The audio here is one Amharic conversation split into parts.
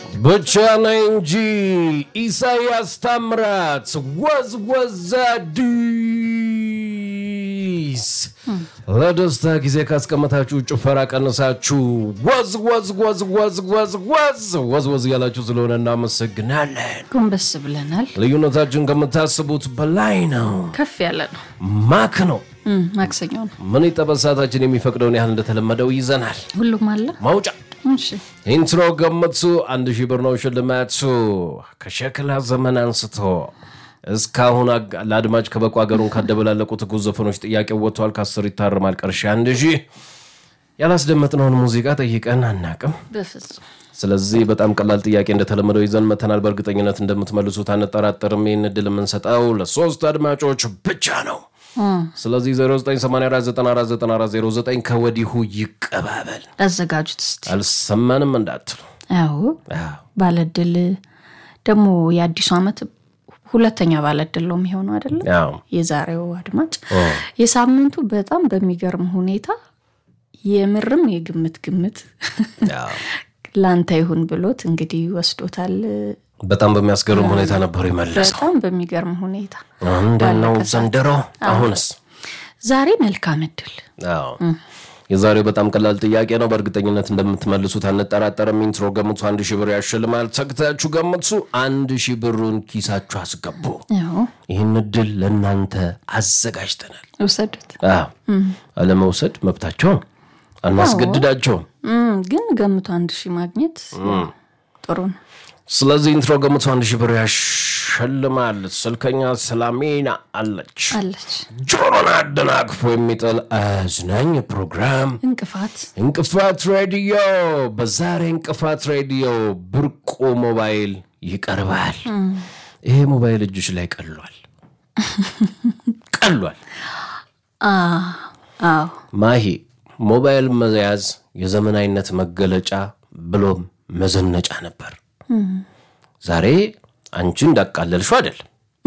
ብቻ ነኝ እንጂ ኢሳያስ ታምራት ወዝ ወዝ አዲስ ለደስታ ጊዜ ካስቀመጣችሁ ጭፈራ ቀንሳችሁ ወዝ ወዝ ወዝ ወዝ ወዝ ወዝ ወዝ ወዝ ያላችሁ ስለሆነ እናመሰግናለን። ጎንበስ ብለናል። ልዩነታችን ከምታስቡት በላይ ነው። ከፍ ያለ ነው። ማክ ነው። እም፣ ማክሰኞ ነው። ምን ይጠበስ ሰዓታችን የሚፈቅደውን ያህል እንደተለመደው ይዘናል። ሁሉም አለ። ማውጫ እሺ ኢንትሮ ገምቱ። አንድ ሺህ ብር ነው ሽልማቱ። ከሸክላ ዘመን አንስቶ እስካሁን አግ- ለአድማጭ ከበቁ ሀገሩን ካደበላለቁ ትኩስ ዘፈኖች ጥያቄው ወጥቷል። ከአስር ይታርማል። ቀርሻ አንድ ሺህ ያላስደመጥነውን ሙዚቃ ጠይቀን አናቅም። በፍጹም ስለዚህ በጣም ቀላል ጥያቄ እንደተለመደው ይዘን መተናል። በእርግጠኝነት እንደምትመልሱት አንጠራጠርም። ይህን እድል የምንሰጠው ለሶስት አድማጮች ብቻ ነው። ስለዚህ 0984949409 ከወዲሁ ይቀባበል። አዘጋጁት እስቲ። አልሰማንም እንዳትሉ። አዎ አዎ። ባለድል ደግሞ የአዲሱ ዓመት ሁለተኛ ባለድል ነው የሚሆነው አይደለም? አዎ። የዛሬው አድማጭ የሳምንቱ በጣም በሚገርም ሁኔታ የምርም የግምት ግምት አዎ። ላንተ ይሁን ብሎት እንግዲህ ወስዶታል። በጣም በሚያስገርም ሁኔታ ነበሩ የመለሰው። በጣም በሚገርም ሁኔታ እንዴት ነው ዘንድሮ? አሁንስ? ዛሬ መልካም እድል አዎ። የዛሬው በጣም ቀላል ጥያቄ ነው። በእርግጠኝነት እንደምትመልሱት አንጠራጠርም። ኢንትሮ ገምቱ፣ አንድ ሺህ ብር ያሸልማል። ተግታችሁ ገምቱ፣ አንድ ሺህ ብሩን ኪሳችሁ አስገቡ። ያው ይህን እድል ለእናንተ አዘጋጅተናል። ውሰዱት። አዎ። አለመውሰድ መብታቸው ነው። አናስገድዳቸውም። እም፣ ግን ገምቶ አንድ ሺህ ማግኘት ጥሩ ነው። ስለዚህ ኢንትሮ ገምቱ፣ አንድ ሺህ ብር ያሸልማል። ስልከኛ ሰላሜና አለች። አለች ጆሮን አደናቅፎ የሚጥል አዝናኝ ፕሮግራም እንቅፋት እንቅፋት ሬዲዮ። በዛሬ እንቅፋት ሬዲዮ ብርቁ ሞባይል ይቀርባል። ይሄ ሞባይል እጆች ላይ ቀሏል ቀሏል። አዎ ማሂ ሞባይል መያዝ የዘመናዊነት መገለጫ ብሎም መዘነጫ ነበር። ዛሬ አንቺ እንዳቃለልሽው አይደለም።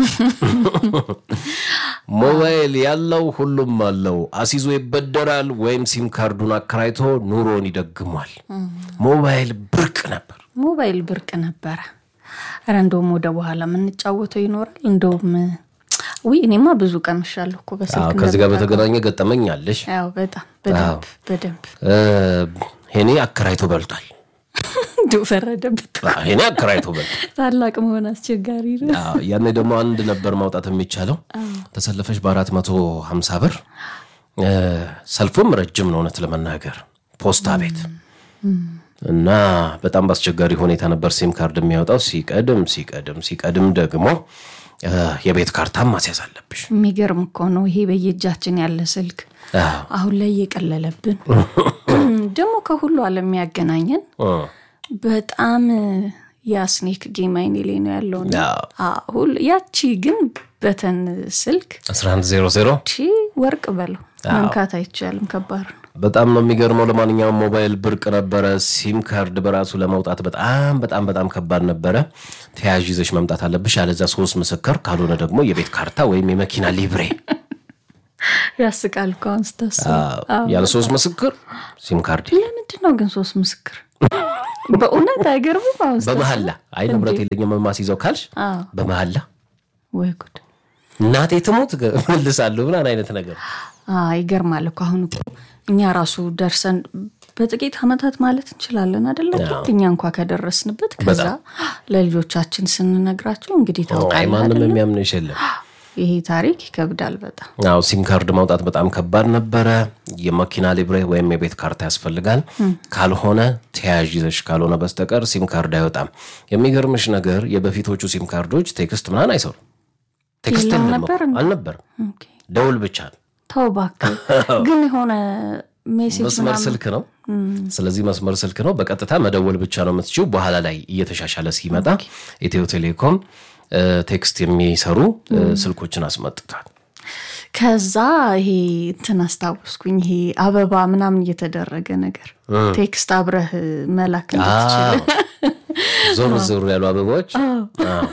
ሞባይል ያለው ሁሉም አለው። አሲዞ ይበደራል ወይም ሲም ካርዱን አከራይቶ ኑሮን ይደግሟል። ሞባይል ብርቅ ነበር። ሞባይል ብርቅ ነበረ። ኧረ እንደውም ወደ በኋላ የምንጫወተው ይኖራል። እንደውም ውይ እኔማ ብዙ ቀምሻለሁ እኮ አዎ፣ በስልክ ከዚህ ጋር በተገናኘ ገጠመኝ አለሽ። ያው በጣም በደንብ በደንብ እ፣ ሄኔ አከራይቶ በልቷል። እንዲሁ ፈረደበት። አዎ፣ ሄኔ አከራይቶ በልቷል። ታላቅ መሆን አስቸጋሪ ነው። አዎ፣ ያኔ ደግሞ አንድ ነበር ማውጣት የሚቻለው ተሰልፈሽ በአራት መቶ ሀምሳ ብር እ፣ ሰልፉም ረጅም ነው እውነት ለመናገር ፖስታ ቤት እና በጣም በአስቸጋሪ ሁኔታ ነበር ሲም ካርድ የሚያወጣው። ሲቀድም ሲቀድም ሲቀድም ደግሞ እ፣ የቤት ካርታም ማስያዝ አለብሽ። የሚገርም እኮ ነው ይሄ በየእጃችን ያለ ስልክ አዎ። አሁን ላይ እየቀለለብን ደግሞ ከሁሉ ዓለም የሚያገናኘን እ፣ በጣም የስኔክ ጌም አይኔ ላይ ነው ያለው። አዎ። አሁን ያቺ ግን በተን ስልክ 1100 ቺ ወርቅ በለው መንካት አይቻልም። ከባድ ነው። በጣም ነው የሚገርመው። ለማንኛውም ሞባይል ብርቅ ነበረ። ሲም ካርድ በራሱ ለመውጣት በጣም በጣም በጣም ከባድ ነበረ። ተያዥ ይዘሽ መምጣት አለብሽ፣ ያለዚያ ሶስት ምስክር፣ ካልሆነ ደግሞ የቤት ካርታ ወይም የመኪና ሊብሬ። ያስቃል እኮ አሁን ስታስበው። ያለ ሶስት ምስክር ሲም ካርድ ለምንድን ነው ግን ሶስት ምስክር? በእውነት አይገርምም? አሁን ስታስበው። በመሀላ አይ ንብረት የለኝም የማስይዘው ካልሽ አዎ። በመሀላ ወይ ጉድ! እናቴ ትሙት መልሳለሁ ምናምን አይነት ነገር አዎ፣ ይገርማል እኮ አሁን እኮ እኛ ራሱ ደርሰን በጥቂት ዓመታት ማለት እንችላለን አደለ? እኛ እንኳ ከደረስንበት ከዛ ለልጆቻችን ስንነግራቸው እንግዲህ አይ ታውቃለህ ማንም አይደለ? የሚያምንሽ የለም። ይሄ ታሪክ ይከብዳል በጣም። አዎ ሲም ካርድ ማውጣት በጣም ከባድ ነበረ። የመኪና ሊብሬ ወይም የቤት ካርታ ያስፈልጋል። ካልሆነ ተያዥ ይዘሽ ካልሆነ በስተቀር ሲም ካርድ አይወጣም። የሚገርምሽ ነገር የበፊቶቹ ሲም ካርዶች ቴክስት ምናምን አይሰሩ ቴክስት የለም የለም ነበር እኮ፣ አልነበርም። ኦኬ። ደውል ብቻ ነው። ተው እባክህ። ግን የሆነ ሜሴጅ መስመር ስልክ ነው። ስለዚህ መስመር ስልክ ነው። በቀጥታ መደወል ብቻ ነው የምትችው። በኋላ ላይ እየተሻሻለ ሲመጣ ኢትዮ ቴሌኮም እ፣ ቴክስት የሚሰሩ እ፣ ስልኮችን አስመጥቷል። ከዛ ይሄ እንትን አስታወስኩኝ። ይሄ አበባ ምናምን እየተደረገ ነገር ቴክስት አብረህ መላክ እንድትችል ዞር ዞር ያሉ አበባዎች አዎ።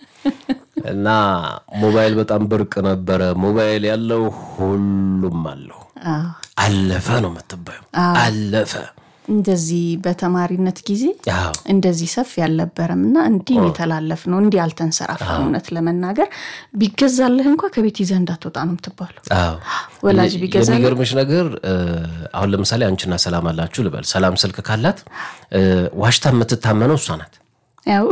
እና ሞባይል በጣም ብርቅ ነበረ። ሞባይል ያለው ሁሉም አለው። አዎ። አለፈ ነው የምትባዩ። አለፈ እንደዚህ በተማሪነት ጊዜ አዎ እንደዚህ ሰፊ አልነበረም እና እንዲህ የተላለፍ ነው እንዲህ አልተንሰራፋም። እውነት ለመናገር ቢገዛልህ እንኳ ከቤት ይዘህ እንዳትወጣ ነው የምትባለው። አዎ ወላጅ ቢገዛልህ የሚገርምሽ ነገር እ፣ አሁን ለምሳሌ አንቺና ሰላም አላችሁ ልበል። ሰላም ስልክ ካላት እ፣ ዋሽታ የምትታመነው እሷ ናት። ያው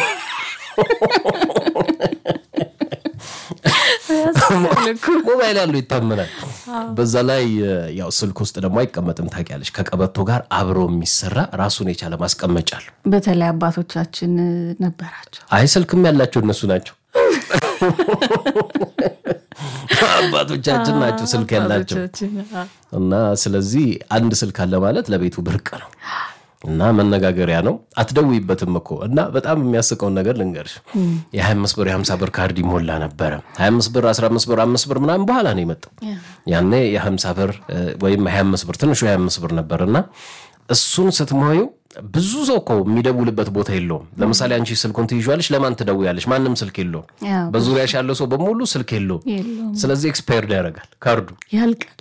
ያስፈልግ እኮ። ሞባይል ያለው ይታመናል። በዛ ላይ እ፣ ያው ስልክ ውስጥ ደግሞ አይቀመጥም ታውቂያለሽ። ከቀበቶ ጋር አብሮ የሚሰራ ራሱን የቻለ ማስቀመጫ አለው። በተለይ አባቶቻችን ነበራቸው። አይ ስልክም ያላቸው እነሱ ናቸው። አባቶቻችን ናቸው ስልክ ያላቸው አባቶቻችን፣ አዎ። እና ስለዚህ አንድ ስልክ አለ ማለት ለቤቱ ብርቅ ነው እና መነጋገሪያ ነው። አትደውይበትም እኮ እና በጣም የሚያስቀውን ነገር ልንገርሽ። የ25 ብር የ50 ብር ካርድ ይሞላ ነበረ። 25 ብር 15 ብር 5 ብር ምናምን በኋላ ነው የመጣው። ያኔ የ50 ብር እ፣ ወይም 25 ብር ትንሹ የ25 ብር ነበር እና እሱን ስትሞዩ ብዙ ሰው እኮ የሚደውልበት ቦታ የለውም። ለምሳሌ አንቺ ስልኩን ትይዣለሽ፣ ለማን ትደውያለሽ? ማንም ስልክ የለውም። ያው በዙሪያሽ ያለው ሰው በሙሉ ስልክ የለውም። የለውም ስለዚህ ኤክስፓየርድ ያደርጋል ካርዱ። ያልቃል።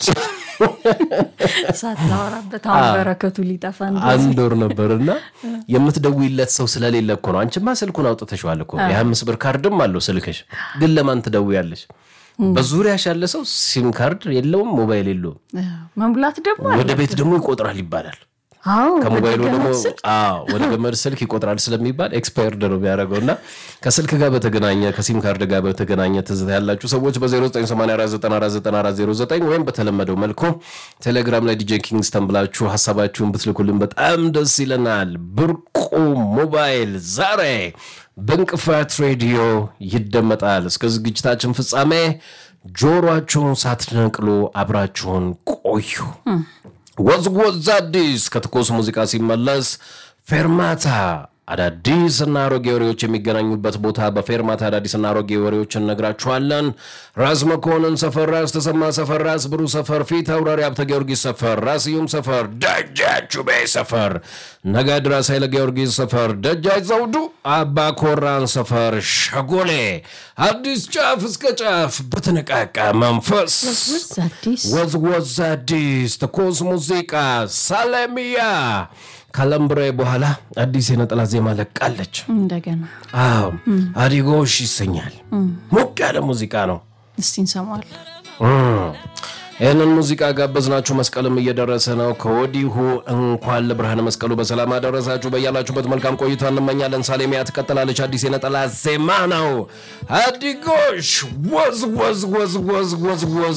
ሳታወራበት አሁን በረከቱ ሊጠፋ እንደዚህ አንድ ወር ነበርና የምትደውይለት ሰው ስለሌለ እኮ ነው። አንቺማ ስልኩን አውጥተሽዋል እኮ የአምስት ብር ካርድም አለው ስልክሽ፣ ግን ለማን ትደውያለሽ? በዙሪያሽ ያለ ሰው ሲም ካርድ የለውም፣ ሞባይል የለውም። አዎ፣ መሙላት ደግሞ ወደ ቤት ደግሞ ይቆጥራል ይባላል። አዎ ከሞባይሉ ወደ ደግሞ ገመድ ስልክ አዎ ወደ ገመድ ስልክ ይቆጥራል ስለሚባል ኤክስፓየርድ ነው የሚያደርገው። እና ከስልክ ጋር በተገናኘ ከሲም ካርድ ጋር በተገናኘ ትዝታ ያላችሁ ሰዎች በ0984949409 ወይም በተለመደው መልኩ ቴሌግራም ላይ ዲጄ ኪንግስተን ብላችሁ ሀሳባችሁን ብትልኩልን በጣም ደስ ይለናል። ብርቁ ሞባይል ዛሬ በእንቅፋት ሬዲዮ ይደመጣል። እስከ ዝግጅታችን ፍጻሜ ጆሮአችሁን ሳትነቅሉ አብራችሁን ቆዩ። ወዝወዝ አዲስ ከትኩስ ሙዚቃ ሲመለስ ፌርማታ አዳዲስ እና አሮጌ ወሬዎች የሚገናኙበት ቦታ በፌርማታ አዳዲስ እና አሮጌ ወሬዎች እነግራችኋለን። ራስ መኮንን ሰፈር፣ ራስ ተሰማ ሰፈር፣ ራስ ብሩ ሰፈር፣ ፊት አውራሪ ሀብተ ጊዮርጊስ ሰፈር፣ ራስ ስዩም ሰፈር፣ ደጃቹቤ ሰፈር፣ ነጋድ ራስ ኃይለ ጊዮርጊስ ሰፈር፣ ደጃች ዘውዱ አባ ኮራን ሰፈር፣ ሸጎሌ አዲስ ጫፍ እስከ ጫፍ በተነቃቃ መንፈስ ውዝ አዲስ ወዝወዝ አዲስ ትኩስ ሙዚቃ ሳለሚያ ከለምብሬ በኋላ አዲስ የነጠላ ዜማ ለቃለች። እንደገና አዎ አዲጎሽ ይሰኛል። ሞቅ ያለ ሙዚቃ ነው። እስቲ እንሰማዋለን። እም። ይህንን ሙዚቃ ጋበዝናችሁ። መስቀልም እየደረሰ ነው። ከወዲሁ እንኳን ለብርሃነ መስቀሉ በሰላም አደረሳችሁ። በያላችሁበት መልካም ቆይታ እንመኛለን። ሳሌሚያ ትቀጥላለች። አዲስ የነጠላ ዜማ ነው። አዲጎሽ ወዝ ወዝ ወዝ ወዝ ወዝ ወዝ